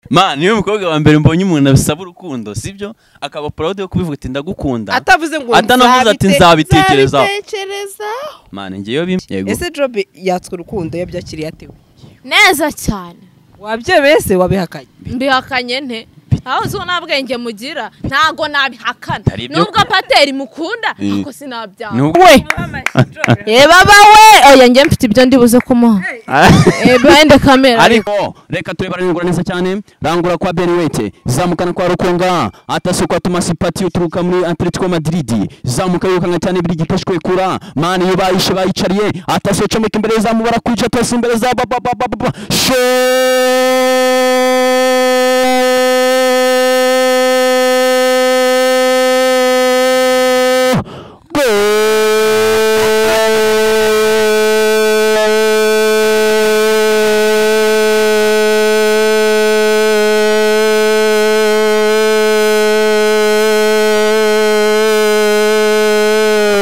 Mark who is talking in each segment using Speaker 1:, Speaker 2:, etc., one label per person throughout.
Speaker 1: ma niwe mukobwa wa mbere mbonye umuntu asaba urukundo sibyo akaba proud yo kubivuga ati ndagukunda
Speaker 2: atavuze ngo
Speaker 1: Atanavuze ati nzabitekerezaho.
Speaker 2: nzabitekerezaho
Speaker 1: ma ngewe bimwe yego
Speaker 2: ese jobe yatswe urukundo yabyo akiriye ate we?
Speaker 3: neza cyane
Speaker 2: wabyemeye se wabihakanye
Speaker 3: mbihakanye nte aho nzi ko nta bwenge mugira ntago nabihakana
Speaker 1: Hari ibyo-
Speaker 3: nubwo pateri mukunda
Speaker 1: Mm.
Speaker 3: ariko sinabyanga
Speaker 1: Nubwo-
Speaker 3: reba bawe oya njye mfite ibyo ndibuze kumuha bende kamera
Speaker 4: ariko reka turebe aranegura neza cyane rangura kwa beriwete zamukana kwa rukonga atasukwa tumasipati uturuka muri atletico madrid zamuka yirukana cyane biri gitashwe kura mani yo bayishe bayicariye atasohoye comeka imbere zamu barakwica atasi imbere za bababababa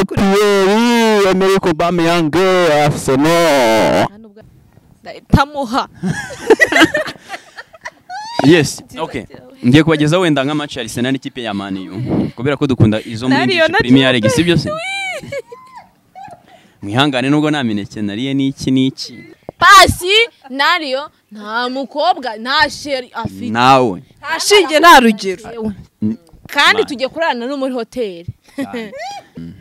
Speaker 4: Thierry Emerick Aubameyang Arsenal
Speaker 3: tamuha
Speaker 1: yes okay ngiye kubagezaho wenda nka match ya Arsenal n'ikipe ya Man U kubera ko dukunda izo muri
Speaker 3: Nariyo
Speaker 1: English
Speaker 3: na
Speaker 1: Premier League
Speaker 3: Juve.
Speaker 1: sibyo se mwihangane nubwo nta mineke nariye n'iki n'iki
Speaker 3: pasi nariyo nta mukobwa nta sheri afite
Speaker 1: nawe
Speaker 2: ashingiye nta rugero
Speaker 3: Yewe. kandi
Speaker 1: Man.
Speaker 3: tujya kurarana no muri hoteli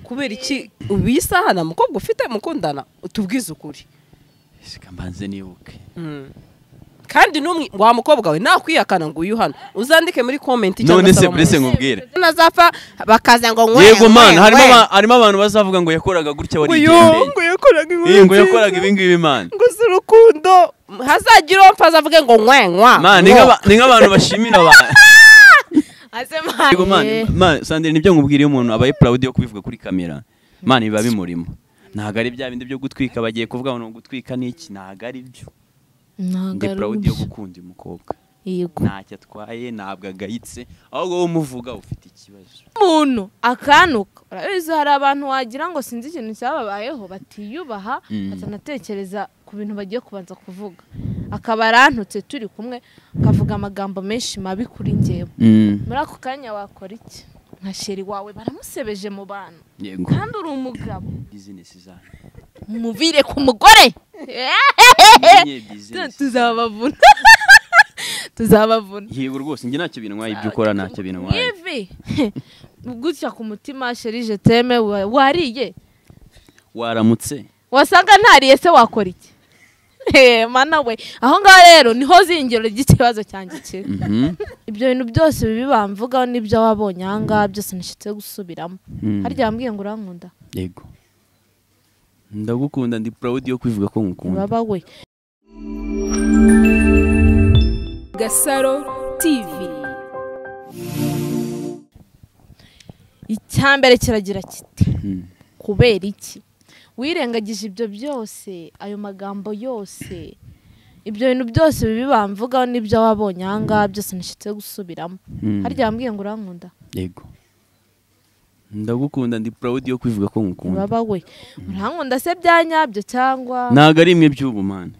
Speaker 2: kubera iki ubu iyi saha nta mukobwa ufite mukundana utubwize ukuri
Speaker 1: reka mbanze nibuke
Speaker 2: kandi n'umwe wa mukobwa we nakwihakana ngo uyu hano uzandike muri komenti
Speaker 1: none se burese nkubwire
Speaker 2: nazapfa bakaza ngo ngwe
Speaker 1: yego
Speaker 2: ngwe,
Speaker 1: man harimo
Speaker 2: ngwe.
Speaker 1: aba- harimo abantu bazavuga ngo yakoraga gutya wari
Speaker 2: uyu ngo
Speaker 1: igendeye
Speaker 2: yakoraga inkuru
Speaker 1: ngo yakoraga
Speaker 2: nziza,
Speaker 1: ibi ngibi man
Speaker 2: ngo si urukundo hazagira uwo mpfa azavuge ngo nkwenkwa
Speaker 1: man ni nk'aba- ni nk'abantu bashimira abantu Yego man,
Speaker 3: Eh,
Speaker 1: man, Sandrine nibyo nkubwira iyo umuntu abaye proud yo kubivuga kuri kamera. Man biba bimurimo. Ntabwo ari bya bindi byo gutwika bagiye kuvuga ngo gutwika n'iki ntabwo ari byo.
Speaker 3: ntabwo
Speaker 1: Ndi
Speaker 3: ari
Speaker 1: proud yo
Speaker 3: uburyo.
Speaker 1: gukunda uyu mukobwa.
Speaker 3: Yego.
Speaker 1: Ntacyo atwaye ntabwo agayitse. Ahubwo wowe umuvuga ufite ikibazo.
Speaker 3: umuntu akanuka urabizi hari abantu wagira ngo sinzi ikintu cyababayeho batiyubaha
Speaker 1: Mm.
Speaker 3: batanatekereza ku bintu bagiye kubanza kuvuga akaba arantutse turi kumwe akavuga amagambo menshi mabi kuri njyewe muri ako kanya wakora iki nka sheri wawe baramusebeje mu bantu
Speaker 1: Yego.
Speaker 3: kandi uri umugabo
Speaker 1: Business zanyu.
Speaker 3: mubire ku mugore
Speaker 1: Mumenye business.
Speaker 3: tuzabavuna tuzabavuna
Speaker 1: Yego rwose njye ntacyo bintwaye ibyo ukora ntacyo bintwaye.
Speaker 3: ivi gutya ku mutima sheri je teme wa- wariye
Speaker 1: Waramutse.
Speaker 3: wasanga ntariye se wakora iki Eh, mana we aho ngaho rero niho zingiro ry'ikibazo cyanjye kiri
Speaker 1: Mhm.
Speaker 3: ibyo bintu byose bibi bamvugaho n'ibyo wabonye aha ngaha byose ntishitse gusubiramo
Speaker 1: Mm.
Speaker 3: harya wambwiye ngo urankunda
Speaker 1: Yego. Ndagukunda ndi proud yo kubivuga ko ngukunda.
Speaker 3: uraba we
Speaker 5: Gasaro TV
Speaker 3: icyambere kiragira kiti
Speaker 1: Mm.
Speaker 3: kubera iki wirengagije ibyo byose ayo magambo yose ibyo bintu byose bibi bamvugaho n'ibyo wabonye aha ngaha byose ntishitse gusubiramo
Speaker 1: Mm.
Speaker 3: harya wambwiye ngo urankunda
Speaker 1: yego ndagukunda ndi proud yo kubivuga ko ngukunda
Speaker 3: uraba we urankunda se byanyabyo cyangwa
Speaker 1: ntabwo ari imwe by'ubu mwana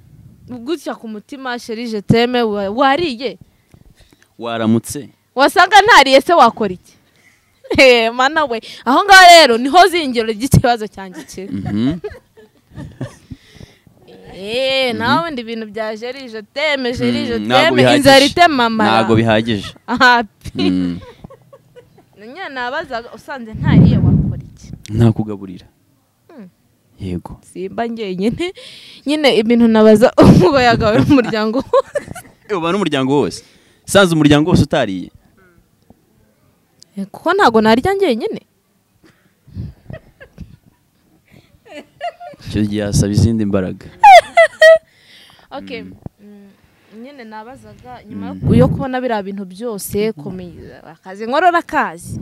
Speaker 3: gutya ku mutima sherije teme wa- wariye
Speaker 1: waramutse
Speaker 3: wasanga ntariye se wakora iki Eh, mana we aho ngaho rero niho zingiro ry'ikibazo cyanjye kiri
Speaker 1: Mhm.
Speaker 3: Eh, nawe ndi ibintu bya sherije teme sherije
Speaker 1: Mm, ntabwo
Speaker 3: teme
Speaker 1: bihagije.
Speaker 3: inzara itemamara
Speaker 1: ntabwo bihagije
Speaker 3: ahapi
Speaker 1: Mm.
Speaker 3: nyine nabazaga usanze ntariye wakora iki
Speaker 1: ntakugaburira
Speaker 3: Mm.
Speaker 1: yego
Speaker 3: simba njyenyine nyine ibintu nabaza ubwo yagawe n'umuryango wose
Speaker 1: uba n'umuryango wose sanze umuryango wose utariye
Speaker 3: Eh, kuko ntabwo narya njyenyine
Speaker 1: icyo gihe hasaba izindi mbaraga
Speaker 3: okay Mm, nyine nabazaga nyuma yo ku- yo kubona biriya bintu byose komeza akazi nkorora akazi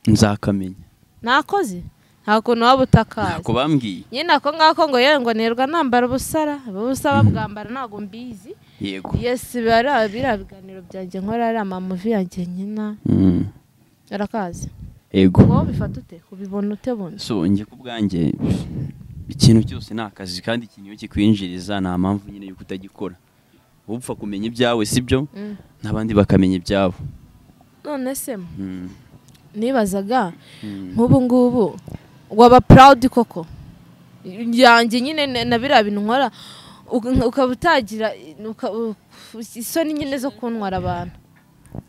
Speaker 1: nzakamenya
Speaker 3: nakoze nta kuntu waba utakazi
Speaker 1: ntako bambwiye
Speaker 3: nyine ako ngako ngo yewe ngo nirwa nambara ubusara ubusa babwambara ntabwo mbizi
Speaker 1: yego
Speaker 3: yesi biriya biriya biganiro byanjye nkora ari amamuvi yanjye nyina
Speaker 1: Mm.
Speaker 3: arakazi
Speaker 1: yego
Speaker 3: wowe bifata ute ubibona ute bundi
Speaker 1: so njye ku bwanjye ikintu cyose ni akazi kandi ikintu iyo kikwinjiriza nta mpamvu nyine yuko utagikora wowe upfa kumenya ibyawe sibyo
Speaker 3: Mm.
Speaker 1: n'abandi bakamenya ibyabo
Speaker 3: none se m-
Speaker 1: Mm.
Speaker 3: nibazaga
Speaker 1: Mm.
Speaker 3: nk'ubu ngubu waba proud koko yanjye nyine na- na biriya bintu nkora uka- ukaba utagira uka- u- isoni nyine zo kuntwara abantu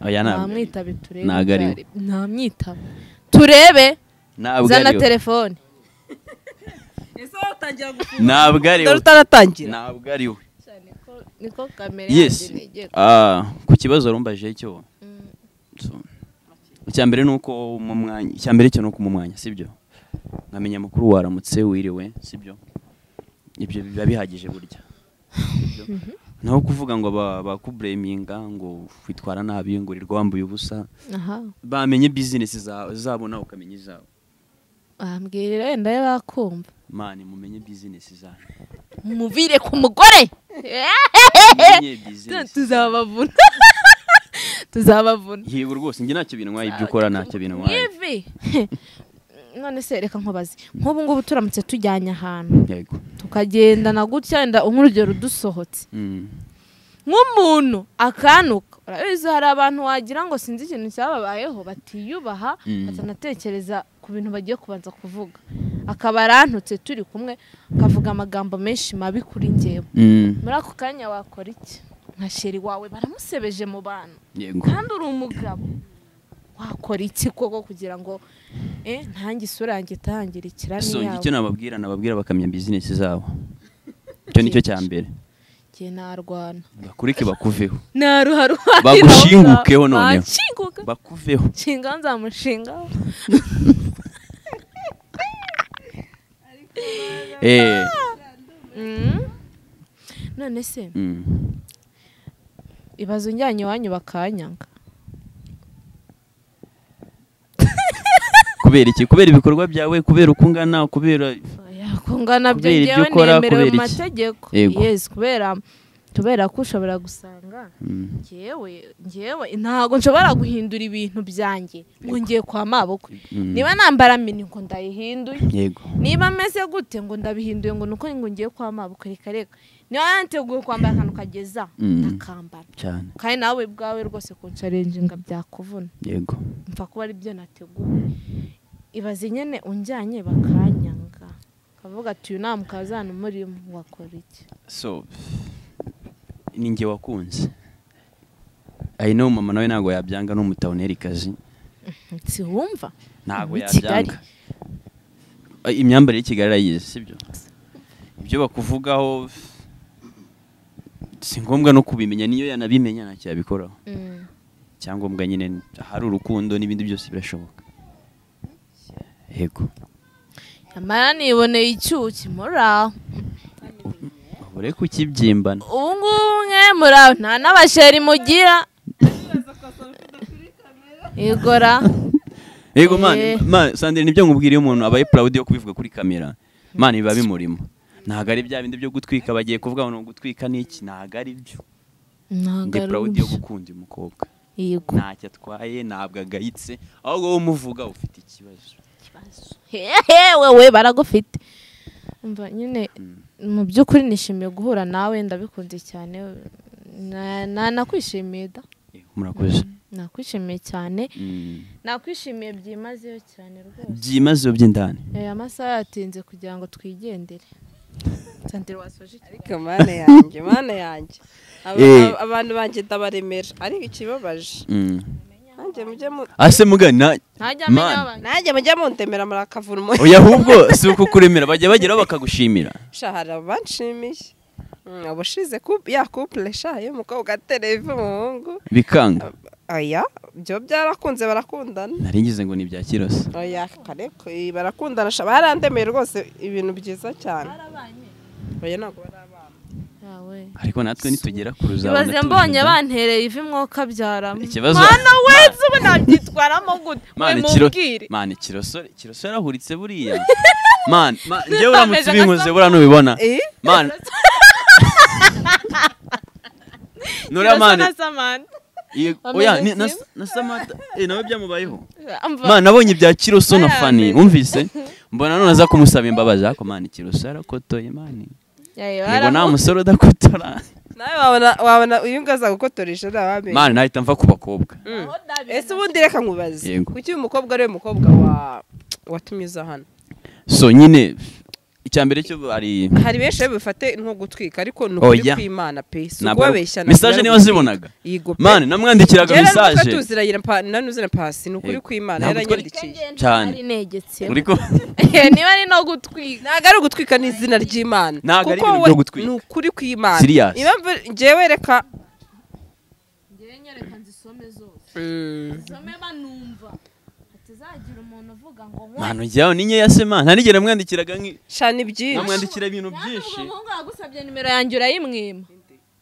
Speaker 1: Oya, ntabwo-
Speaker 3: ntamwitabe turebe
Speaker 1: ntabwo ariwe.
Speaker 3: byari- ntamwitabe turebe
Speaker 1: ntabwo
Speaker 3: zana
Speaker 1: ariwe.
Speaker 3: telefone
Speaker 2: ese watangira gufunga
Speaker 1: ntabwo ariwe
Speaker 2: utaratangira
Speaker 1: ntabwo ariwe
Speaker 3: niko kamera
Speaker 1: yes
Speaker 3: yanjye nigiye
Speaker 1: Ah, ku kibazo warumbaje cyo So, icyambere ni uko mu mwanya icyambere cyo ni uko mu mwanya sibyo nkamenya mukuru waramutse wiriwe sibyo ibyo biba bihagije burya Sibyo? naho kuvuga ngo ba- bakubureminga ngo witwara nabi ngo wirirwa wambaye ubusa
Speaker 3: aha
Speaker 1: bamenye bizinesi zawe zabo nawe ukamenya izawe
Speaker 3: bambwira wenda yo bakumva
Speaker 1: mani mumenye bizinesi zanyu
Speaker 3: muvire ku mugore
Speaker 1: mumenye bizinesi
Speaker 3: tuzabavuna tuzabavuna
Speaker 1: yego rwose njye ntacyo bintwaye ibyo ukora ntacyo bintwaye
Speaker 3: ivi none se reka nkubaze nk'ubu ngubu turamutse tujyanye ahantu
Speaker 1: yego
Speaker 3: tukagendana gutya wenda nk'urugero dusohotse
Speaker 1: Mm.
Speaker 3: nk'umuntu akanuka urabizi hari abantu wagira ngo sinzi ikintu cyababayeho batiyubaha
Speaker 1: Mm.
Speaker 3: batanatekereza ku bintu bagiye kubanza kuvuga akaba arantutse turi kumwe akavuga amagambo menshi mabi kuri njyewe
Speaker 1: Mm.
Speaker 3: muri ako kanya wakora iki nka sheri wawe baramusebeje mu bantu
Speaker 1: yego
Speaker 3: kandi uri umugabo wakora iki koko kugira ngo eh, ntange isura yanjye itangire ikirani
Speaker 1: so icyo
Speaker 3: yawe
Speaker 1: nababwira nababwira bakamenya bizinesi zabo icyo nicyo cya mbere
Speaker 3: njye narwana
Speaker 1: bakurike bakuveho
Speaker 3: naruharuharira
Speaker 1: Bagushingukeho noneho.
Speaker 3: banshinguke
Speaker 1: bakuveho
Speaker 3: nshinga nzamushingaho
Speaker 1: eh
Speaker 3: Mm. none se
Speaker 1: mm.
Speaker 3: ibaze unjyanye iwanyu bakanyanga
Speaker 1: kubera iki kubera ibikorwa byawe kubera uko ungana kubera
Speaker 3: kungana byo
Speaker 1: Kubera ibyo
Speaker 3: ngewe
Speaker 1: ukora,
Speaker 3: nemerewe
Speaker 1: kubera
Speaker 3: mu
Speaker 1: iki?
Speaker 3: mategeko
Speaker 1: Yego.
Speaker 3: yes kubera kubera ko ushobora gusanga
Speaker 1: Mm.
Speaker 3: ngewe ngewe ntabwo nshobora guhindura ibintu byanjye ngo ngiye kwa maboko
Speaker 1: Mm.
Speaker 3: niba nambara mini ngo ndayihinduye
Speaker 1: yego
Speaker 3: niba meze gute ngo ndabihinduye ngo nuko ngo ngiye kwa maboko reka reka niba niteguye kwambara akantu kageza
Speaker 1: Mm.
Speaker 3: ndakambara
Speaker 1: cyane
Speaker 3: kandi nawe bwawe rwose kunsharenjinga byakuvuna
Speaker 1: yego
Speaker 3: mva kuba ari byo nateguye ibaze nyine unjyanye bakanyanga kavuga ati uyu nta mukazana umurimo wakora iki
Speaker 1: so ni njye wakunze i know mama nawe ntabwo yabyanga n'umutawunerikazi
Speaker 3: siwumva
Speaker 1: ntabwo
Speaker 3: Ni Kigali.
Speaker 1: yabyanga Ay, imyambarire y'i kigali arayizi sibyo ibyo bakuvugaho si ngombwa no kubimenya niyo yanabimenya ntacyo yabikoraho
Speaker 3: Mm.
Speaker 1: icyangombwa nyine ahari urukundo n'ibindi byose birashoboka yego
Speaker 3: nyamara niboneye icyuki muri aho
Speaker 1: babure kukibyimbana
Speaker 3: ubu ngubu mwe muri aho nta n'abasheri mugira igora
Speaker 1: yego mani
Speaker 3: Eh.
Speaker 1: mani sandire nibyo nkubwira iyo umuntu abaye proud yo kubivuga kuri kamera mani biba bimurimo ntabwo ari bya bindi byo gutwika bagiye kuvuga ngo ni ugutwika n'iki ntabwo ari byo ndi
Speaker 3: ntabwo ari
Speaker 1: proud yo
Speaker 3: uburyo
Speaker 1: gukunda uyu mukobwa
Speaker 3: yego
Speaker 1: ntacyo atwaye ntabwo agayitse ahubwo wowe umuvuga ufite ikibazo
Speaker 3: hehe wewe baragufite umva nyine mu by'ukuri nishimiye guhura nawe ndabikunze cyane Na- na- nakwishimiye da
Speaker 1: Yego, murakoze
Speaker 3: nakwishimiye cyane
Speaker 1: Mm.
Speaker 3: nakwishimiye byimazeyo cyane rwose
Speaker 1: byimazeyo by'indani
Speaker 3: aya amasaha yatinze kugira ngo twigendere santire wasoje iki-
Speaker 2: ariko mane yanjye mane yanjye Aba-
Speaker 1: Eh.
Speaker 2: aba- abantu banjye ndabaremera ariko ikibabaje
Speaker 1: Mm.
Speaker 2: nanjye mujye mu
Speaker 1: ase mugana
Speaker 3: ntajya amenya
Speaker 1: Man.
Speaker 3: abantu
Speaker 2: nanjye mujye mundemera murakavura umuriro
Speaker 1: oya ahubwo si uko kuremera bajya bageraho bakagushimira
Speaker 2: sha hari abanshimiye Mm, ubushize coup- ya couple sha iyo umukobwa atereva umuhungu
Speaker 1: bikanga
Speaker 2: oya byo byarakunze barakundana
Speaker 1: naringize ngo ni ibya kirose
Speaker 2: oya kareko eh, barakundana sha barandemeye rwose ibintu byiza cyane oya ntabwo barabana
Speaker 3: yawe
Speaker 1: ariko natwe nitugera ku ruzabona
Speaker 3: ibaze mbonye bantereye ivi mwoka byaramo
Speaker 1: Ikibazo-
Speaker 3: mwana we ubu nabyitwaramo gute
Speaker 1: mani kiro
Speaker 3: mubwire
Speaker 1: mani kirosore kirosore yarahuritse buriya mani mani njyewe uramutse
Speaker 3: Ameze
Speaker 1: ubinkoze
Speaker 3: nka-
Speaker 1: buriya nubibona
Speaker 2: Eh?
Speaker 1: mani nura mani Ye- oya ni- na na samata eh nawe byamubayeho
Speaker 3: Amva.
Speaker 1: Mana nabonye ibya Kiroso na
Speaker 3: Ayane.
Speaker 1: Fani wumvise mbona none aza kumusaba imbabazi ariko Mana Kiroso yarakotoye Mana
Speaker 3: Yaye,
Speaker 1: yego nta
Speaker 3: baramu-
Speaker 1: musore udakotora
Speaker 2: nawe wabona- wabona uyu ngaza gukotoresha ntabamenye
Speaker 1: mani nahita mva ku bakobwa
Speaker 2: ese ubundi reka nkubaze
Speaker 1: Yego.
Speaker 2: kuki uyu mukobwa ariwe mukobwa wa watumye uza hano
Speaker 1: so nyine icya mbere cyo ari
Speaker 2: hari benshi rero bifate nko gutwika ariko ni
Speaker 1: Oya.
Speaker 2: ukuri kw'imana pe si
Speaker 1: Ntabwo ari-
Speaker 2: ukubabeshya
Speaker 1: message niba zibonaga.
Speaker 2: yego pe
Speaker 1: mani namwandikiraga
Speaker 2: Gerard Muka
Speaker 1: mesaje
Speaker 2: tuzirayira pa- nanuzira pasi ni ukuri
Speaker 1: Yego.
Speaker 2: kw'imana
Speaker 1: Ntabwo twari-
Speaker 2: yaranyandikiye
Speaker 1: Cyane.
Speaker 3: ari negetse
Speaker 1: uri ko
Speaker 3: niba ari no gutwika
Speaker 2: ntabwo ari ugutwika ni izina ry'imana
Speaker 1: Ntabwo ari
Speaker 2: kuko
Speaker 1: ibintu
Speaker 2: we
Speaker 1: byo gutwika.
Speaker 2: ni ukuri kw'imana
Speaker 1: Serious.
Speaker 2: impamvu njyewe reka
Speaker 3: ngewe nyereka nzisome zose
Speaker 2: Mm.
Speaker 3: zisome banumva hatazagira umuntu uvuga ngo
Speaker 1: mani ujyaho ni nkeya se mani nta nigera mwandikiraga nki-
Speaker 2: shana ibyinshi
Speaker 1: namwandikira ibintu byinshi
Speaker 3: byinshi umuhungu yagusabye nimero yanjye urayimwima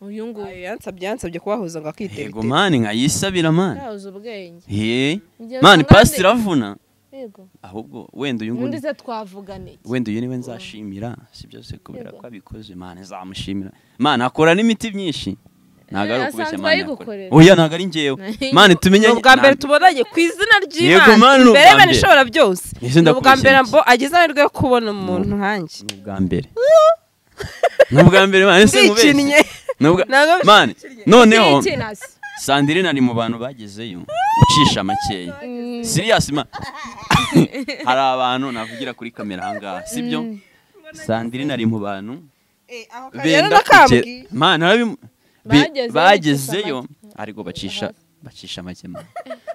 Speaker 3: uyu nguyu
Speaker 2: yansabye yansabye kubahuza ngo akitega
Speaker 1: yego mani nkayisabira mani
Speaker 3: yabuze ubwenge
Speaker 1: ye
Speaker 3: Njye
Speaker 1: mani
Speaker 3: usanga
Speaker 1: pasiteri
Speaker 3: ndi-
Speaker 1: avuna
Speaker 3: yego
Speaker 1: ahubwo wenda uyu
Speaker 3: ubundi
Speaker 1: nguyu
Speaker 3: se twavugan iki
Speaker 1: wenda uyu niwe nzashimira si byose kubera
Speaker 3: Yego.
Speaker 1: ko abikoze mani nzamushimira mani akora n'imiti myinshi ntabwo ari
Speaker 3: Eh,
Speaker 1: ukubeshya
Speaker 3: asanzwe
Speaker 1: mani
Speaker 3: ayigukorera.
Speaker 1: yakora. oya ntabwo ari ngewe mani tumenye
Speaker 2: ni ubwa mbere tubonanye ku izina
Speaker 1: Yego, Mana,
Speaker 2: ry'imana
Speaker 1: ni
Speaker 2: mbere
Speaker 1: ubwa
Speaker 2: y'imana
Speaker 1: mbere.
Speaker 2: ishobora byose
Speaker 1: Ese
Speaker 2: ni ubwa mbere
Speaker 1: ndakurushya
Speaker 2: mbo ageze amahirwe yo kubona umuntu nkanjye
Speaker 1: ni ubwa mbere ni ubwa mbere mani ese
Speaker 2: ndikinnye
Speaker 1: nkubeshye Ni ubwa-
Speaker 2: Ntabwo mbi-
Speaker 1: mani noneho
Speaker 3: Tinasi.
Speaker 1: sandirine ari mu bantu bagezeyo ucisha makeya
Speaker 3: Mm.
Speaker 1: siriyasi ma hari abantu navugira kuri kamera ahangaha sibyo sandirine ari mu bantu
Speaker 2: rero
Speaker 1: benda kugera
Speaker 2: nakambwiye
Speaker 1: mana arabimu- bi-
Speaker 3: Bagezeyo
Speaker 1: bagezeyo
Speaker 3: bacisha
Speaker 1: ariko bacisha bacisha make mani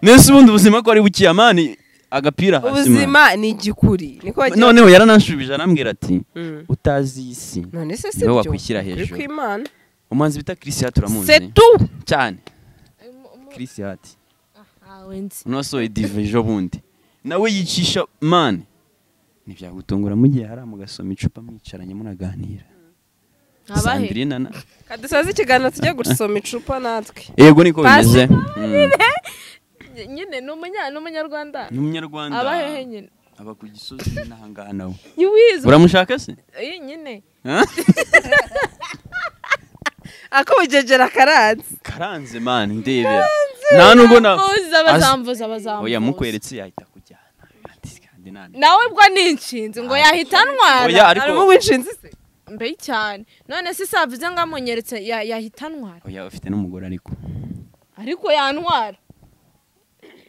Speaker 1: nese ubundi ubuzima ko ari bukiya mani agapira hasi mani.
Speaker 2: ubuzima ni igikuri niko bagira
Speaker 1: noneho yarananshubije arambwira ati
Speaker 2: Mm.
Speaker 1: utazi iyi si
Speaker 2: none se si
Speaker 1: niwe
Speaker 2: byo
Speaker 1: wakwishyira
Speaker 2: Ni ukuri
Speaker 1: hejuru
Speaker 2: kw'imana
Speaker 1: umuhanzi bita chrisia turamuzi
Speaker 2: setu
Speaker 1: cyane
Speaker 3: Umu- umu-
Speaker 1: chrisia ati
Speaker 3: Ah, wenzi.
Speaker 1: unasohoye dive ejo bundi nawe yicisha mani ntibyagutungura mu gihe hari amugasoma icupa mwicaranye munaganira
Speaker 3: Abahe?
Speaker 1: Sandrine na-
Speaker 2: kadusoza ikiganiro tujye gusoma icupa natwe
Speaker 1: yego niko bimeze
Speaker 2: Pasi-
Speaker 1: Mm.
Speaker 3: nyine ni umunya- ni umunyarwanda
Speaker 1: ni umunyarwanda
Speaker 3: abahehe nyine
Speaker 1: aba ku gisozi n'ahangaha nawe
Speaker 3: yuwizi
Speaker 1: uramushaka se
Speaker 3: iyi nyine
Speaker 1: Huh?
Speaker 2: akubugegera akaranze
Speaker 1: karanze mani ndebera nta nubwo na
Speaker 3: Bambuza, bazambuza bazambuza
Speaker 1: oya mukweretse yahita kujyana Ati, kandi nani.
Speaker 3: nawe ubwo nishinze ngo yahita
Speaker 1: Oya,
Speaker 3: antwara
Speaker 1: ariko-
Speaker 2: harimo uwinshinze se
Speaker 3: mbe cyane none se savuze ngo amunyeretse ya- yahita antwara
Speaker 1: oya ufite n'umugore ariko
Speaker 3: ariko yantwara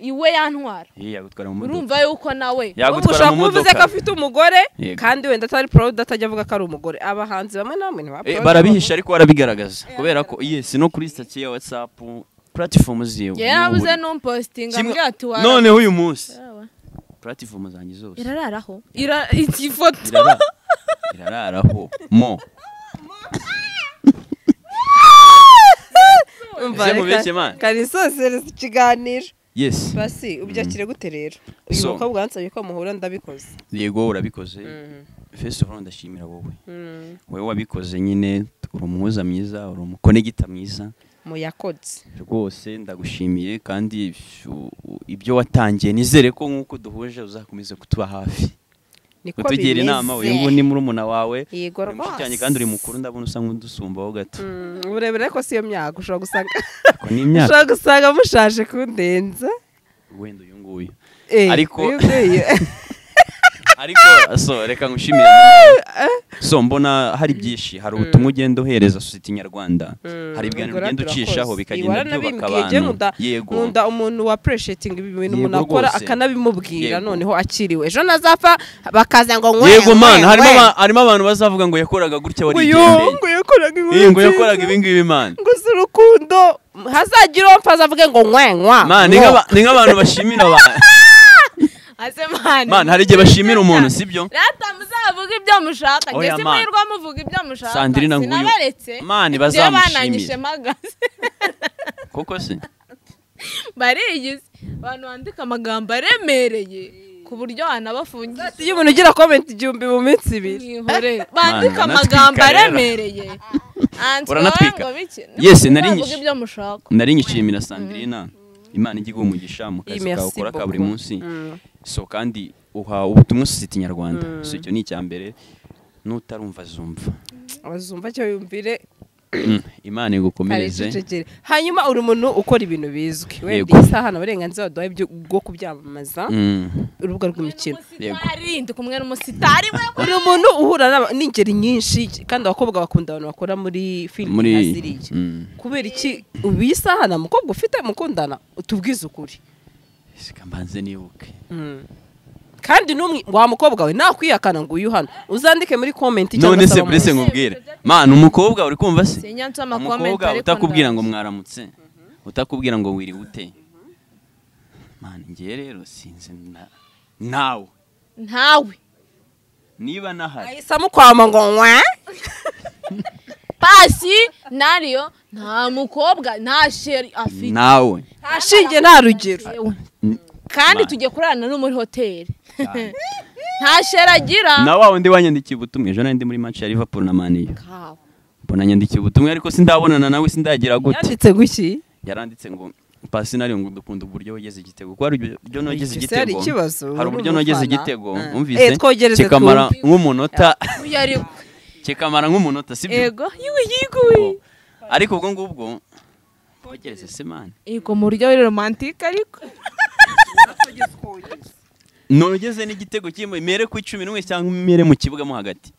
Speaker 3: iwe yantwara
Speaker 1: Ye, yagutwara mu modoka
Speaker 3: urumva yuko nawe
Speaker 2: ahubwo
Speaker 1: yagutwara
Speaker 2: ushobora
Speaker 1: mu
Speaker 2: kuba uvuze ko
Speaker 1: modoka
Speaker 2: afite umugore
Speaker 1: Yego.
Speaker 2: kandi wenda atari proud atajya avuga ko ari umugore abahanzi bamwe na bamwe ntibaba
Speaker 1: Eh,
Speaker 2: proud.
Speaker 1: barabihisha ariko barabigaragaza kubera ko yes no kuri sitati ya whatsapp platform ziwe
Speaker 3: yari yabuze n'umpositinga
Speaker 1: Kimwe-
Speaker 3: ambwira ati wara
Speaker 1: noneho uyu munsi platform zanjye zose
Speaker 3: irararaho Ira- iyi foto
Speaker 1: irara irararaho mo
Speaker 2: Umva,
Speaker 1: Ese
Speaker 2: reka-
Speaker 1: mubeshye man.
Speaker 2: karisosereza ikiganiro
Speaker 1: yes
Speaker 2: basi ubyakire gute rero uyu
Speaker 1: So.
Speaker 2: mukobwa wansabye ko muhura ndabikoze
Speaker 1: yego urabikoze first of all ndashimira wowe wowe wabikoze nyine uri umuhuza mwiza uri umukonegita mwiza
Speaker 2: muyakodse
Speaker 1: rwose ndagushimiye kandi u- u- ibyo watangiye nizere ko nk'uko duhuje uzakomeza kutuba hafi
Speaker 2: niko
Speaker 1: kutugira inama uyu ngubu ni murumuna wawe
Speaker 2: yego
Speaker 1: uri mushiki wanjye kandi uri mukuru ndabona usa nk'udusumbaho gato
Speaker 2: Mm, uburebure ariko si yo myaka ushobora gusanga
Speaker 1: ako ni imyaka
Speaker 2: ushobora gusanga mushaje kundenza
Speaker 1: wenda uyu nguyu
Speaker 2: Eh,
Speaker 1: Ariko-
Speaker 2: uyu nguyu.
Speaker 1: ariko so reka ngushimire so mbona hari byinshi hari ubutumwa ugenda uhereza sosiyete nyarwanda
Speaker 2: Mm,
Speaker 1: hari ibiganiro
Speaker 2: ubwo
Speaker 1: ugenda
Speaker 2: turakoze.
Speaker 1: ucishaho bikagenda
Speaker 2: Iwara
Speaker 1: byubaka
Speaker 2: nabibwiye, njye
Speaker 1: abantu
Speaker 2: nkunda-
Speaker 1: yego
Speaker 2: nkunda umuntu wa appreciating ibintu
Speaker 1: Yego
Speaker 2: umuntu akora
Speaker 1: rwose.
Speaker 2: akanabimubwira
Speaker 1: Yego.
Speaker 2: noneho akiriwe ejo nazapfa bakaza ngo nkwe
Speaker 1: yego
Speaker 2: nkwe,
Speaker 1: man harimo
Speaker 2: nkwe.
Speaker 1: aba- harimo abantu bazavuga ngo yakoraga gutya wari
Speaker 2: uyu ngo yakoraga inkuru
Speaker 1: ngo yakoraga
Speaker 2: nziza,
Speaker 1: ibi ngibi man
Speaker 2: ngo si urukundo hazagira uwo mpfa azavuge ngo nkwenkwa
Speaker 1: Man, ni nk'aba- ni nk'abantu bashimira abantu
Speaker 3: ase mani
Speaker 1: man hari igihe bashimira umuntu sibyo
Speaker 3: rata muzavuga ibyo mushaka
Speaker 1: Oya,
Speaker 3: njye si
Speaker 1: man.
Speaker 3: muhirwa muvuga ibyo mushaka
Speaker 1: Sandrine nguyu-
Speaker 3: sinabaretse
Speaker 1: Man,
Speaker 3: Njyewe
Speaker 1: bazamushimire.
Speaker 3: bananyishe magazi
Speaker 1: koko se
Speaker 3: bariyizi abantu bandika amagambo aremereye ku buryo wanabafungisha
Speaker 2: iyo umuntu ugira comment igihumbi mu minsi ibiri
Speaker 3: mwihore bandika
Speaker 1: Mana,
Speaker 3: amagambo
Speaker 1: uranatwika rero.
Speaker 3: aremereye Anti,
Speaker 1: Uranatwika.
Speaker 3: wowe ngo biki?
Speaker 1: Yes, nari
Speaker 3: Muzavuge
Speaker 1: nyishe.
Speaker 3: ibyo mushaka
Speaker 1: nari nyishimira sandrina imana ijya iguha umugisha mu kazi kawe
Speaker 2: Merci
Speaker 1: ukora ka buri
Speaker 2: beaucoup.
Speaker 1: munsi
Speaker 2: Mm.
Speaker 1: so kandi uha ubutumwa sosiyete nyarwanda so icyo ni icya mbere n'utarumva azumva
Speaker 2: abazumva cyo yumvire
Speaker 1: imana igukomereze
Speaker 2: Aricecekere. hanyuma uri umuntu ukora ibintu bizwi
Speaker 1: Yego.
Speaker 2: wenda iyi saha nta burenganzira waduhaye byo- bwo kubyamamaza
Speaker 1: Mm,
Speaker 2: urubuga rw'imikino
Speaker 3: umusitari ndi kumwe n'umusitari we
Speaker 2: uri umuntu uhura n'aba- n'ingeri nyinshi kandi abakobwa bakunda abantu bakora muri filime
Speaker 1: muri
Speaker 2: nka ziriya
Speaker 1: Mm.
Speaker 2: kubera iki ubu iyi saha nta mukobwa ufite mukundana tubwize ukuri
Speaker 1: Sika mbanze nibuke
Speaker 2: kandi n'umwe wa mukobwa we nakwihakana ngo uyu hano uzandike muri komenti
Speaker 1: none se
Speaker 2: abamamaze.
Speaker 1: burese nkubwire mana umukobwa uri kumva se
Speaker 3: sinyanze amakomenti
Speaker 1: umukobwa
Speaker 3: ariko
Speaker 1: utakubwira ngo
Speaker 3: ndazi.
Speaker 1: mwaramutse utakubwira ngo wiriwe ute mana ngewe rero sinzi na- nawe
Speaker 3: ntawe
Speaker 1: niba nahari
Speaker 2: ahise amukwama ngo nywa
Speaker 3: pasi nariyo nta mukobwa nta sheri afite
Speaker 1: nawe
Speaker 2: nta shinge nta rugero
Speaker 3: Yewe.
Speaker 1: N-
Speaker 3: kandi
Speaker 1: Imana.
Speaker 3: tugiye kurarana no muri hoteli nta sheri agira
Speaker 1: na wa wundi wanyandikiye ubutumwa ejo nari ndi muri match ya liverpool na maniyo
Speaker 3: Kawe.
Speaker 1: mbona yandikiye ubutumwa ariko sindabonana nawe sindagira gute
Speaker 2: yanditse guki
Speaker 1: yaranditse ngo pasi nari ngo dukunda uburyo wageze igitego ko hari uburyo nogeze
Speaker 2: Ese hari
Speaker 1: igitego
Speaker 2: ikibazo
Speaker 1: hari
Speaker 2: uri
Speaker 1: uburyo nogeze
Speaker 2: umufana?
Speaker 1: igitego
Speaker 2: Eh.
Speaker 1: wumvise
Speaker 2: Eh, twogereze
Speaker 1: kikamara
Speaker 2: twumve.
Speaker 1: nk'umunota
Speaker 3: uyu ari we
Speaker 1: kikamara nk'umunota sibyo
Speaker 3: ego yiwe yiguwe
Speaker 1: ariko ubwo ngubwo twogereze se mani
Speaker 3: ego mu buryo buri romantike ariko
Speaker 1: nogeze n'igitego kimwe mere ku icumi n'umwe cyangwa mere mu kibuga mo hagati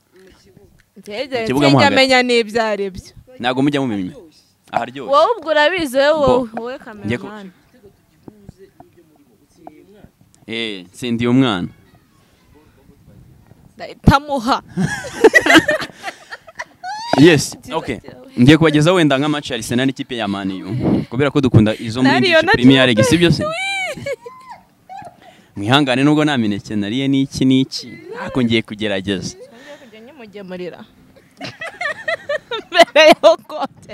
Speaker 3: ntegere
Speaker 1: Ikibuga mo
Speaker 3: nsenge
Speaker 1: hagati.
Speaker 3: amenya n'ibyo aribyo
Speaker 1: ntabwo mujya mumenya aharyoshye
Speaker 3: wowe ubwo urabizi wowe wowe
Speaker 1: Bo.
Speaker 3: wowe
Speaker 1: Njye ku-
Speaker 3: kameramani
Speaker 1: eh nsindiye umwana
Speaker 3: ndahitamuha
Speaker 1: yes okay ngiye kubagezaho wenda nk'amaci ya Arsenal n'ikipe ya maniyu kubera ko dukunda izo muri
Speaker 3: Nariyo
Speaker 1: English
Speaker 3: na
Speaker 1: premier league
Speaker 3: Juventus.
Speaker 1: si byo se mwihangane nubwo nta mineke nariye n'iki n'iki ariko ngiye kugerageza
Speaker 3: kujya nyimugemurira mbere yo kote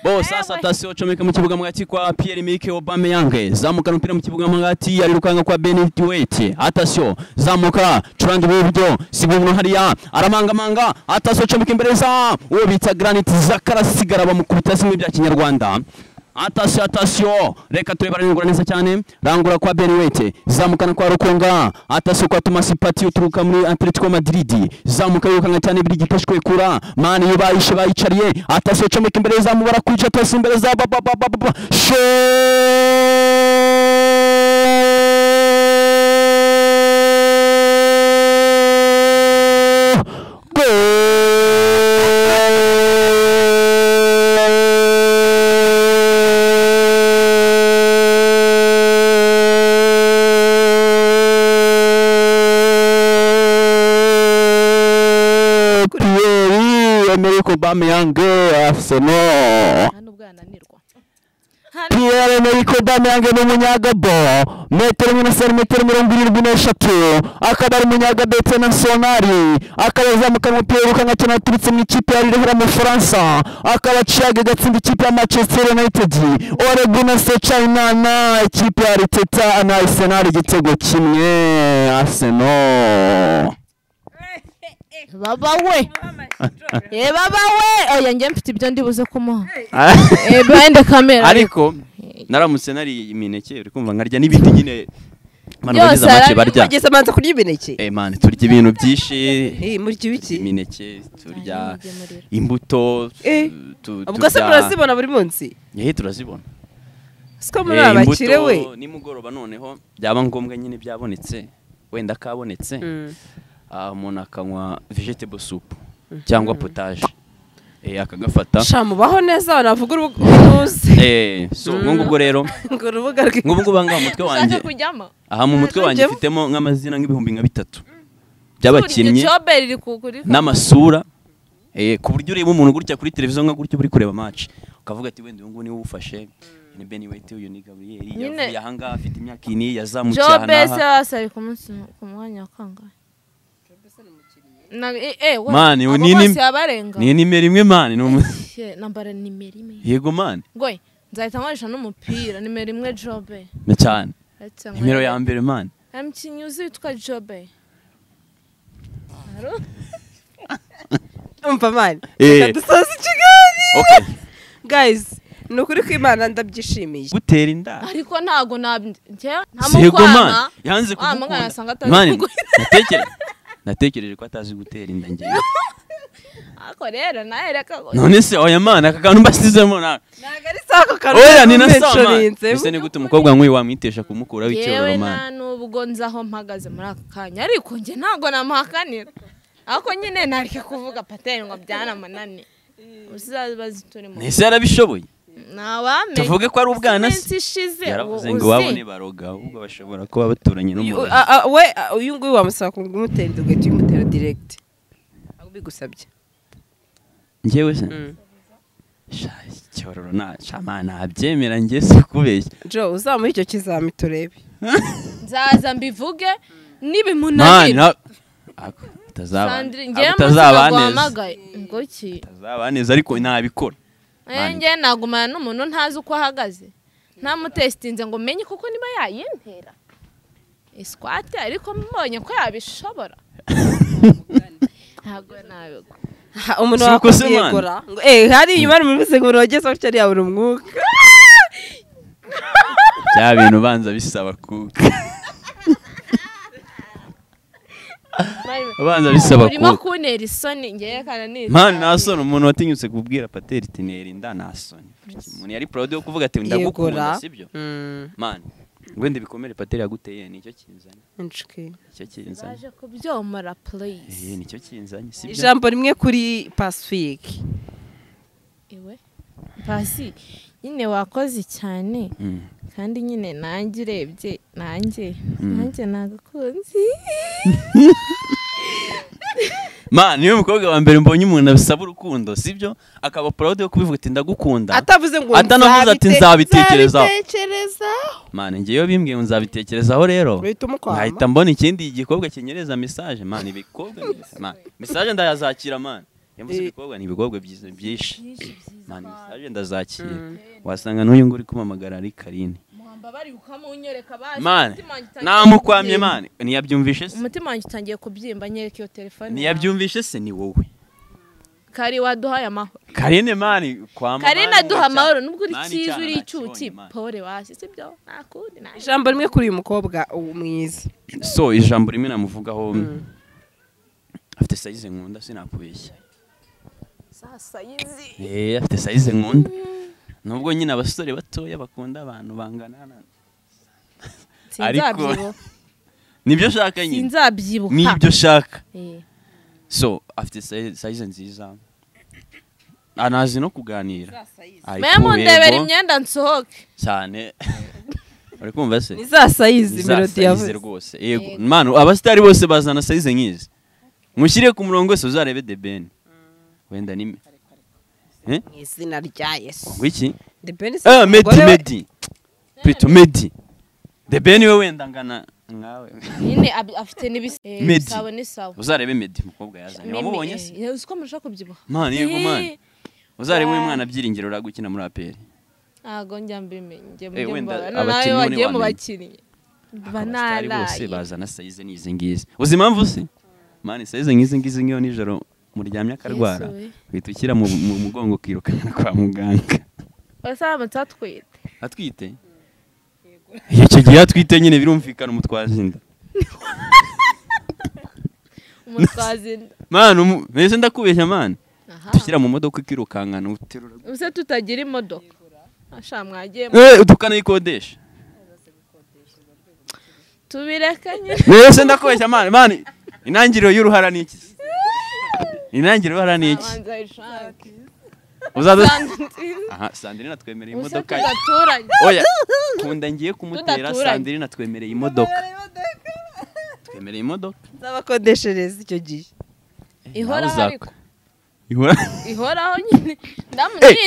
Speaker 1: bo sasa tasiyo comeka mu kibuga mwati kwa Pierre Emerick Aubameyang zamuka umupira mu kibuga mwati ari rukanga kwa Benedict Wait atasiyo zamuka curange buryo sibuno hariya aramangamanga atasiyo comeka imbere za uwo bita Granit Zakara sigara bamukubita zimwe bya kinyarwanda atasiyo atasiyo reka turebe ararengura neza cyane rangura kwa Benedict zamukana kwa Rukunga atasiyo kwa Thomas Partey uturuka muri Atletico Madrid zamuka yirukanga cyane biri gitashwe kura mani yubayishe bayicariye atasiyo comeka imbere za mubara kwica atasiyo imbere za ba ba ba ba ba ba Sho- Gol! Pierre Emerick Aubameyang Arsenal
Speaker 3: nta n'ubwo yananirwa
Speaker 4: Pierre Emerick Aubameyang ni umunyagabo metero imwe na santimetero mirongo irindwi n'eshatu akaba ari umunyagabo internationali akaba azamuka mu mupira wirukanga cyane waturutse mu ikipe ya Lille mu Bufaransa akaba aciyaga igatsinda ikipe ya Manchester United Oregon Sechina na ikipe ya Arteta na Arsenal igitego kimwe Arsenal
Speaker 3: baba we ye baba we oya njye mfite ibyo ndibuze kumuha eh bende kamera
Speaker 1: ariko naramutse nari imineke uri kumva nkarya n'ibindi nyine Mani
Speaker 3: Byose
Speaker 1: bagize amace
Speaker 3: arabirya.
Speaker 1: barya
Speaker 2: ugeze abanza kurya imineke
Speaker 1: Eh, mani turya ibintu byinshi
Speaker 2: Eh, murya ibiki
Speaker 1: imineke turya
Speaker 3: nyimugemurira.
Speaker 1: imbuto
Speaker 2: Eh,
Speaker 1: tu- tu-
Speaker 2: ubwo se
Speaker 1: turya-
Speaker 2: murazibona buri munsi
Speaker 1: Eh, turazibona
Speaker 2: siko muri
Speaker 1: Eh,
Speaker 2: aba bakire we
Speaker 1: imbuto nimugoroba noneho byaba ngombwa nyine byabonetse wenda kabonetse
Speaker 2: Mm.
Speaker 1: ah, umuntu akanywa vegetable soup cyangwa potage Eh, akagafata
Speaker 2: sha mubaho neza navuga urubuga
Speaker 1: Eh, so ubwo ngubwo rero
Speaker 2: ngo urubuga rwe
Speaker 1: ngubu ngubu ngaha mu mutwe wanjye
Speaker 3: ushaka kujyamo
Speaker 1: aha mu mutwe wanjye
Speaker 2: Rujyemo?
Speaker 1: mfitemo nk'amazina nk'ibihumbi nka bitatu
Speaker 3: Urya
Speaker 1: by'abakinnyi
Speaker 3: icobe riri kugurika
Speaker 1: n'amasura eh, ku buryo ureba umuntu gutya kuri televiziyo nka gutya uri kureba match ukavuga ati wenda uyu nguyu niwe uwufashe ni Ben White uyu ni Gabriel
Speaker 3: Nyine-
Speaker 1: yavuye ahangaha afite imyaka ini yazamutse aha
Speaker 3: jobe se
Speaker 1: n'aha
Speaker 3: wasabye ku munsi ku mwanya wa kangahe Na- eh, eh, we,
Speaker 1: Mani,
Speaker 3: abo
Speaker 1: ni-
Speaker 3: bose
Speaker 1: ni-
Speaker 3: yabarenga
Speaker 1: ni nimero imwe mani ni umu-
Speaker 3: Shit, nambara nimero imwe
Speaker 1: yego mani
Speaker 3: ngoye nzahita nkoresha n'umupira nimero imwe jobe
Speaker 1: na cyane
Speaker 3: Uretse ngo-
Speaker 1: nimero ya mbere mani
Speaker 3: Nta mukinnyi uzi witwa jobe Aro?
Speaker 2: umva mani
Speaker 1: Eh.
Speaker 2: Reka dusoze ikiganiro
Speaker 1: okay
Speaker 2: guys ni ukuri kw'imana ndabyishimiye
Speaker 1: gutera inda
Speaker 3: ariko ntago nabye nta
Speaker 1: yego mani
Speaker 3: mukwana
Speaker 1: yanze
Speaker 3: wa mugana
Speaker 1: kugukunda
Speaker 3: asanga atazi
Speaker 1: mani
Speaker 3: kugukunda.
Speaker 1: natekereza natekereje ko atazi gutera inda ngewe
Speaker 3: ariko rero nawe reka
Speaker 1: none se oya mana aka kantu mbasizemo nawe
Speaker 2: ntabwo ari si ako kantu
Speaker 1: oya ni na sama
Speaker 2: namenshorinsemo
Speaker 1: ese ni gute umukobwa nk'uyu wamwitesha kumukuraho icyoro
Speaker 3: yewe
Speaker 1: mana
Speaker 3: nta nubwo nzi aho mpagaze muri aka kanya ariko njye ntabwo namuhakanira ariko nyine nareke kuvuga pateri ngo byanamunaniye uzabaze turimo
Speaker 1: ese yarabishoboye
Speaker 3: ntawamenye
Speaker 1: tuvuge ko ari ubwana se
Speaker 3: iminsi ishize
Speaker 1: yaravuze
Speaker 3: ubu
Speaker 1: ngo
Speaker 3: uzi.
Speaker 1: iwabo ntibaroga ahubwo bashobora kuba baturanye n'umuntu
Speaker 2: we a- uyu nguyu wamusaba kugura umutera inzu ugahita umutera diregiti ahubwo bigusabye
Speaker 1: ngewe se
Speaker 2: Mm.
Speaker 1: sha cyororo na shama ntabyemera ngewe si kubeshya
Speaker 2: jo uzamuha icyo kizami turebe
Speaker 3: nzaza mbivuge nibimunanira
Speaker 1: mana ako
Speaker 3: sandire
Speaker 1: utazabane-
Speaker 3: ngewe
Speaker 1: ako
Speaker 3: muzima
Speaker 1: utazabane-
Speaker 3: guhamagaye ngo ki
Speaker 1: utazaba neza ariko ntabikora
Speaker 3: Eh, ngewe nagumana n'umuntu ntazi uko ahagaze ntamutesitinze ngo menye kuko niba yayintera isikwate ariko mbonye ko yabishobora ntabwo nabigwa
Speaker 2: Ha, umuntu
Speaker 1: Si uko se, man?
Speaker 2: wakwiyegura ngo eh hari inyuma ari muri seguro wageze aho cyari yabura umwuka
Speaker 1: bya bintu ubanza bisaba kuka ubanza bisaba
Speaker 3: urimo
Speaker 1: kuka
Speaker 3: kuntera isoni ngewe kana nizi
Speaker 1: mpano ntasoni umuntu watinyutse kubwira pateri iti nerinda ntasoni umuntu yari proud yo kuvuga ati ndagukunda sibyo
Speaker 2: Mm,
Speaker 1: mani wenda ibikomere pateri yaguteye nicyo kinzanye
Speaker 2: inshuti.
Speaker 1: nicyo kinzanye
Speaker 3: baje kubyomora please
Speaker 1: Eh, nicyo kinzanye sibyo
Speaker 2: ijambo rimwe kuri pasifike
Speaker 3: iwe basi nyine wakoze cyane
Speaker 1: Mm.
Speaker 3: kandi nyine nanjye urebye nanjye
Speaker 1: Mm.
Speaker 3: nanjye nagakunzi
Speaker 1: mani niwe mukobwa wa mbere mbonye umuntu abisaba urukundo sibyo akaba proud yo kubivuga ati ndagukunda
Speaker 2: atavuze ngo
Speaker 1: atanavuze ati nzabitekerezaho
Speaker 3: tekerezaho
Speaker 1: mane ngewe bimbwiye ngo nzabitekerezaho rero
Speaker 2: uhita umukwama
Speaker 1: nkahita mbona ikindi gikobwa kinyereza mesaje mani ibikobwa ni mani mesaje ndayazakira mani yamuze
Speaker 2: Eh.
Speaker 1: ibikobwa ni ibikobwa byiza byinshi mani mesaje ndazakira wasanga n'uyu nguyu uri kumamagara ari karine
Speaker 3: muhamba bari ukamunyereka baje
Speaker 1: mane
Speaker 3: umutima wanjye utangiye
Speaker 1: namukwamye
Speaker 3: kubyimba.
Speaker 1: mane ntiyabyumvishe se
Speaker 3: umutima wanjye utangiye kubyimba nyereka iyo telefone
Speaker 1: ntiyabyumvishe se ni wowe
Speaker 3: kari waduhaye amahoro
Speaker 1: karine mani kwa mama
Speaker 3: kari naduha amahoro nubwo uri
Speaker 1: Mani
Speaker 3: cyiza
Speaker 1: icyana
Speaker 3: uri
Speaker 1: nakibonye,
Speaker 3: icyuki
Speaker 1: mani.
Speaker 3: pore wasi sibyo ntakundi nta
Speaker 2: ijambo rimwe kuri uyu mukobwa uwo mwiza
Speaker 1: so ijambo rimwe namuvugaho afite sayize nkunda sinakubeshya
Speaker 3: sayizi
Speaker 1: Eh, afite sayize nkunda nubwo nyine abasore batoya bakunda abantu bangana na-
Speaker 3: sinzabyibuha
Speaker 1: nibyo shaka nyine
Speaker 3: sinzabyibuha
Speaker 1: nibyo shaka
Speaker 3: Eh,
Speaker 1: so afite sayi- sayize nziza anazi no kuganira Ari
Speaker 3: mbe mundebera
Speaker 1: kubego
Speaker 3: imyenda nsohoke
Speaker 1: cyane uri kumva se
Speaker 2: ni za sayizi
Speaker 1: Ni za
Speaker 2: melodi
Speaker 1: sayize
Speaker 2: yavuze
Speaker 1: rwose yego mano abasitari bose bazana sayize nk'izi mushyire ku murongo wese uzarebe the ben wenda ni
Speaker 2: mu izina rya yesu
Speaker 1: wiki
Speaker 2: the benis
Speaker 1: ah medi medi pito medi the ben we wenda ngana nkawe
Speaker 3: nyine ab- afite n'ibis- eh,
Speaker 1: Medi.
Speaker 3: ibisabo n'isabo
Speaker 1: uzarebe medi umukobwa yazanye
Speaker 3: Mimi,
Speaker 1: wamubonye se
Speaker 3: eh, uzi ko murushaho kubyibuha
Speaker 1: mani yego mani
Speaker 3: Eh,
Speaker 1: uzarebe uyu
Speaker 3: Wa-
Speaker 1: mwana byiringiro uragukina muri aperi
Speaker 3: ntago njya mbimenye njye
Speaker 1: Eh, wenda
Speaker 3: mubara
Speaker 1: abakinnyi
Speaker 3: nawe
Speaker 1: bo
Speaker 3: wagiye mu
Speaker 1: ntiwamenya.
Speaker 3: bakinnyi
Speaker 1: abasitari bose
Speaker 3: banaraye
Speaker 1: bazana sayize n'izi ngizi uzi impamvu se mani sayize nk'izi ngizi ngiyo nijoro muryamye akarwara
Speaker 3: Yesu we.
Speaker 1: uhita ukira mu mu mugongo ukirukana kwa muganga
Speaker 3: basaramutse atwite
Speaker 1: atwite icyo gihe atwite nyine birumvikana umutwazi inda
Speaker 3: umutwazi inda
Speaker 1: mani umu- mbese ndakubeshya mani
Speaker 3: aha
Speaker 1: dushyira mu modoka ikirukankana uterura
Speaker 3: ubuse tutagira imodoka asha mwagiye mu-
Speaker 1: Eh, tukanayikodesha
Speaker 3: tubireke nyine
Speaker 1: mbese ndakubeshya mani mani intangiriro y'uruhara ni iki se? intangiriro y'uruhara ni iki
Speaker 3: abanza ishake
Speaker 1: uzaza
Speaker 3: kandi nziza
Speaker 1: aha sandrine atwemereye
Speaker 3: ubuse
Speaker 1: imodoka ye.
Speaker 3: tudaturanye
Speaker 1: oya kunda ngiye kumutera
Speaker 3: Tudaturanye.
Speaker 1: sandrine atwemereye imodoka twemereye imodoka
Speaker 2: nzabakodeshereza icyo gihe
Speaker 3: ihoraho
Speaker 1: Nawe
Speaker 3: ariko
Speaker 1: uzako- Ihora-
Speaker 3: ihoraho nyine
Speaker 1: Eh,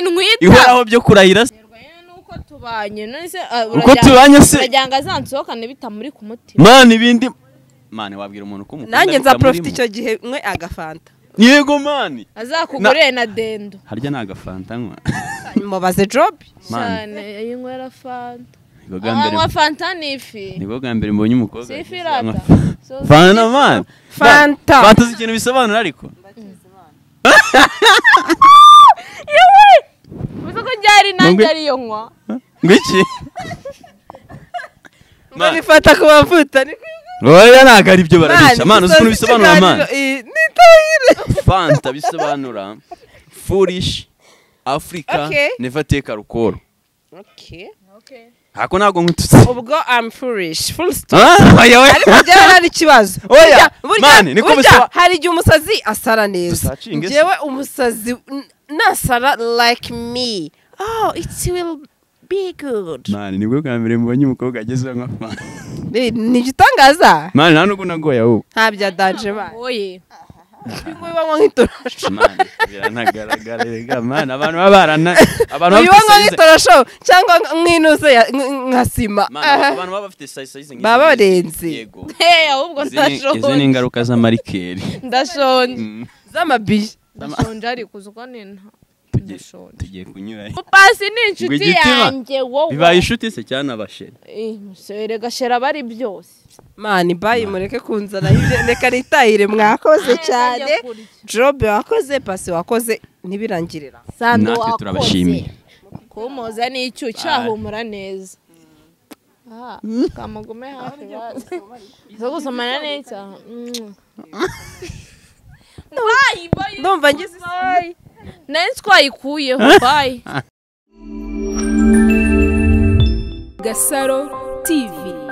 Speaker 3: ndamunyintwita
Speaker 1: ihoraho byo kurahira se
Speaker 3: nuko tubanye none
Speaker 1: uko tubanye se
Speaker 3: uragira ngo azansohokane bitamuri ku mutima
Speaker 1: mani ibindi mani wabwira umuntu ko umukunda
Speaker 2: nanjye nza
Speaker 1: bitamurimo.
Speaker 2: porofita icyo gihe mwe agafanta
Speaker 1: yego mani
Speaker 3: azakugure na dendo
Speaker 1: harya ni agafanta nywa
Speaker 2: mubaze jobu
Speaker 1: Man.
Speaker 3: cyane ayinywera fanta
Speaker 1: nibwo bwa mbere
Speaker 3: anywa fanta n'ifi
Speaker 1: nibwo bwa mbere mbonye umukobwa
Speaker 3: si
Speaker 1: wagize
Speaker 3: ifi
Speaker 1: anywa
Speaker 3: rata
Speaker 1: fanta.
Speaker 3: So,
Speaker 1: fanta mani
Speaker 2: fanta
Speaker 1: fanta uzi ikintu bisobanura ariko
Speaker 3: uzi ko ryari nanjye
Speaker 1: Mungwi-
Speaker 3: ariyo nywa
Speaker 1: ngo iki
Speaker 2: mbona ifata ku bavuta
Speaker 1: oya ntabwo ari byo barabica
Speaker 2: Man,
Speaker 1: mani uzi ukuntu
Speaker 2: isoza
Speaker 1: bisobanura mani
Speaker 2: ikiganiro, eh, nitahire.
Speaker 1: fanta bisobanura foolish africa
Speaker 2: Okay.
Speaker 1: never take alcohol
Speaker 2: Okay.
Speaker 1: hako ntabwo nkututse
Speaker 2: ubwo am foolish full stop
Speaker 1: Ah, oya oya
Speaker 2: ariko byaba ari ikibazo
Speaker 1: Oya,
Speaker 2: Burya- burya-
Speaker 1: mani, niko
Speaker 2: burya
Speaker 1: bisaba.
Speaker 2: hari igihe umusazi asara neza
Speaker 1: Tusacinge se.
Speaker 2: njyewe umusazi n- nasara like me oh it will be good
Speaker 1: mani nibwo bwa mbere mubonye umukobwa agezeho nka fanta
Speaker 2: Eh, ni igitangaza
Speaker 1: mani nta nubwo nagoye ahubwo
Speaker 2: nta bya danje bana
Speaker 3: oye
Speaker 2: bibanywa nk'itorosho
Speaker 1: mani biranagaragara rega mani abantu baba barana abantu baba
Speaker 2: bibanywa
Speaker 1: bafite size-
Speaker 2: nk'itorosho cyangwa nk'inuze ya- nk- nka sima
Speaker 1: Mani, abantu baba bafite size- size nk'izi
Speaker 2: Baba
Speaker 1: ngizi.
Speaker 2: barenze.
Speaker 1: Yego.
Speaker 3: hey ahubwo
Speaker 1: Izi ni- izi ni
Speaker 3: ndashonje
Speaker 1: ingaruka z'amarikeri
Speaker 3: ndashonje
Speaker 2: z'amabiye
Speaker 3: ndashonje ariko uzi ko nina ndashonje
Speaker 1: tugiye kunyura
Speaker 3: mupasi ni inshuti
Speaker 1: Rwigitima.
Speaker 3: yanjye wowe
Speaker 1: bibaye inshuti se cyane abasheri
Speaker 3: Eh, musore gashera bari byose
Speaker 2: mani bayi mureke kunzana hirya, reka nitahire mwakoze cyane jobe wakoze pasi wakoze ntibirangirira
Speaker 3: sando
Speaker 1: Natwe
Speaker 3: wakoze
Speaker 1: turabashimiye.
Speaker 3: kumuza n'icyo cyahumura neza Ah, kamugume hafi bazi zo gusomana neza bayi bayi
Speaker 2: ndumva ngize isoni.
Speaker 3: nari twayikuyeho bayi
Speaker 5: Gasaro TV